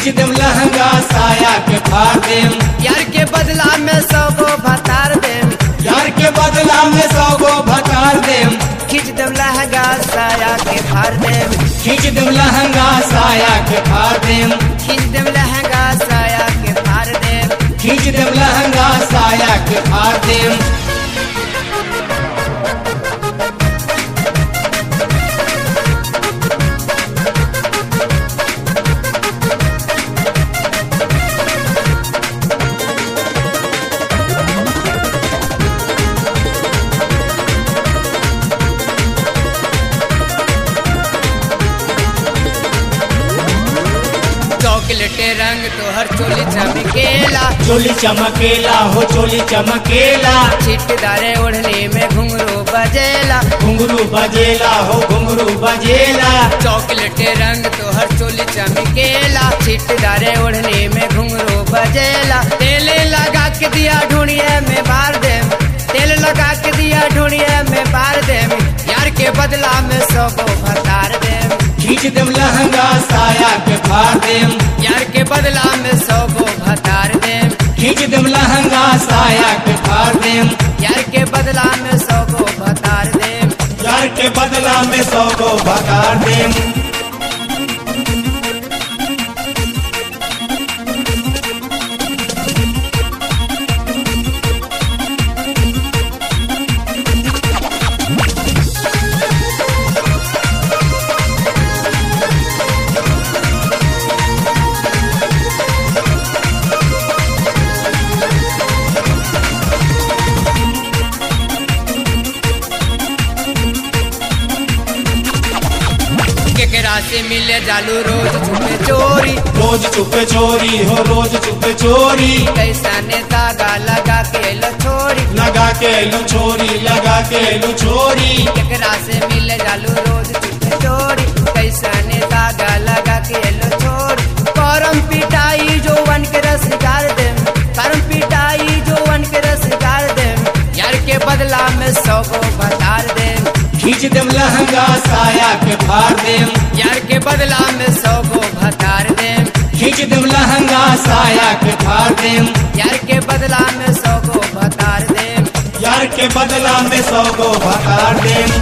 खींच देम लहंगा साया के फाड़ देम यार के बदला में सौ गो भतार देम यार के बदला में सौ गो भतार देम खींच देम लहंगा साया के फाड़ देम खींच देम लहंगा साया के फाड़ देम खींच देम लहंगा साया के फाड़ देम खींच देम लहंगा साया के फाड़ देम चॉकलेट रंग तोहर चोली चमकेला चोली चमकेला हो चोली चमकेला छिटदारे ओढ़नी में घुंघरू बजेला घुंगरू बजेला हो घुंगरू बजेला चॉकलेट रंग तोहर चोली चमकेला छिटदारे ओढ़नी में घुंघरू बजेला तेल लगा के दिया ढूंढिए में मार देम तेल लगा के दिया ढूंढिए में मार देम यार के बदला में सौ गो भतार देम खींच देम लहंगा साया के फाड़ देम यार के बदला में सौ गो भतार देम खींच देम लहंगा साया के फाड़ देम यार के बदला में सौ गो भतार देम यार के बदला में सौ गो भतार देम केकरा से मिले जालू रोज छुपे चोरी रोज चुपे चोरी हो रोज चुपे चोरी कैसा ने धागा लगा के लो छोड़ी लगा के लो छोरी लगा के लो छोरी केकरा से मिले जालू रोज छुपे चोरी कैसा ने धागा लगा के लो छोड़ी करम पिटाई जो वन के रस गार दे करम पिटाई जो वन के रस गार दे यार के बदला में सौ को बता दे खींच देम लहंगा साया के फाड़ देम यार के बदला में सौ को भतार दे खींच देम लहंगा साया के फाड़ देम यार के बदला में सौ को भतार दे यार के बदला में सौ गो भतार देम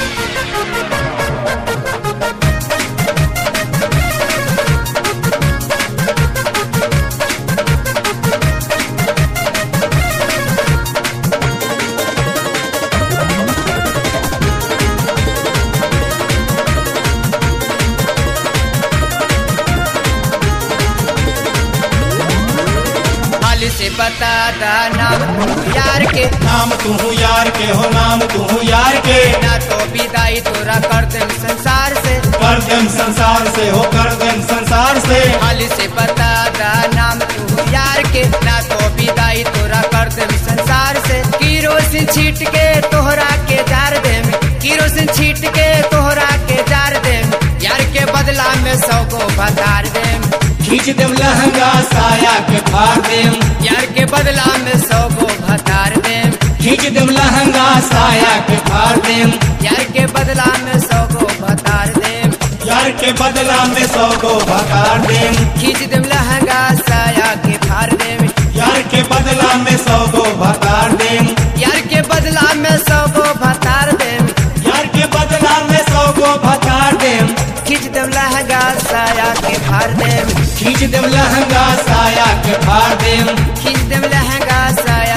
हाल से बता दा नाम यार के नाम तू यार के हो नाम तू यार के ना तो विदाई तोरा कर दे संसार से कर देम संसार से हो कर देम संसार से हाल से बता दा नाम तू यार के ना तो विदाई तोरा कर दे संसार से किरोसिन छीट के तोहरा के जार दे किरोसिन छीट के तोहरा के जार दे यार के बदला में सौ को भतार दे खींच देम लहंगा साया के फाड़ देम यार के बदला में सौ को भतार दे खींच देम लहंगा साया के फाड़ देम यार के बदला में सौ को भतार दे यार के बदला में सौ गो भतार देम खींच देम लहंगा साया के फाड़ दे यार के बदला में सौ गो भतार देम यार के बदला में सौ को भतार दे यार के बदला में सौ गो भतार देम खींच देम लहंगा साया के फाड़ दे खींच देम लहंगा साया के फाड़ देम खींच देम लहंगा साया